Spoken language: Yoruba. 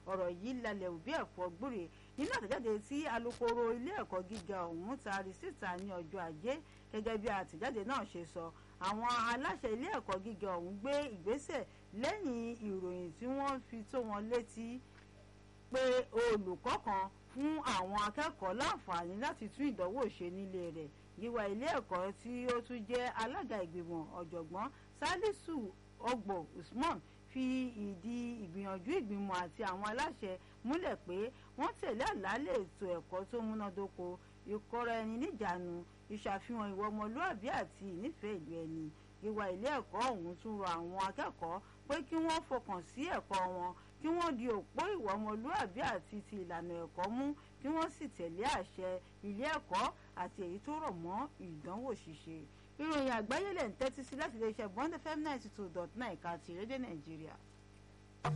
ọ̀rọ̀ yìí lalẹ̀ òbí ẹ̀fọ́ gbúre nínú àtẹ̀jáde tí alukoro ilé ẹ̀kọ́ gíga ọ̀hún taari síta ní ọjọ́ ajé gẹ́gẹ́ bí àtẹ̀jáde náà ṣe sọ àwọn aláṣẹ ilé ẹ̀kọ́ gíga ọ̀hún gbé ìgbésẹ̀ lẹ́yìn ìròyìn tí wọ́n fi tó wọn létí pé olùkọ́ kan fún àwọn akẹ́kọ̀ọ́ láǹfààní láti tún ìdánwò ṣe nílé rẹ̀ yíwá ilé ẹ̀kọ́ tí ó tún jẹ́ alága ìgbìmọ̀ ọ̀jọ̀gbọ́n salisu ọgbọ usman fi ìdí ìgbìyànjú ìgbìmọ̀ àti àwọn aláṣẹ múlẹ̀ pé wọ́n tẹ̀lé àlàálẹ̀ ètò ẹ̀kọ́ tó múnádóko ìkọ́ra ẹni níjàánu ìṣàfihàn ìwà ọmọlúàbí àti ìnífẹ̀ẹ́ ìlú ẹni ìwà ilé ẹ̀kọ́ ọ̀hún tún rọ àwọn akẹ́kọ̀ọ́ pé kí wọ́n fọkàn sí ẹ̀kọ́ wọn kí wọ́n di òpó ìwà ọmọlúàbí àti ti ìlànà ẹ̀kọ́ mú kí wọ́n sì tẹ̀lé àṣẹ ilé ẹ̀kọ́ àti èyí tó rọ̀ mọ́ ìdánwò ṣíṣe ìròyìn àgbáyé lẹ̀ ń tẹ́tí sí láti iléeṣẹ́ bond fm ninety two dot nine ká ti rédíò nàìjíríà.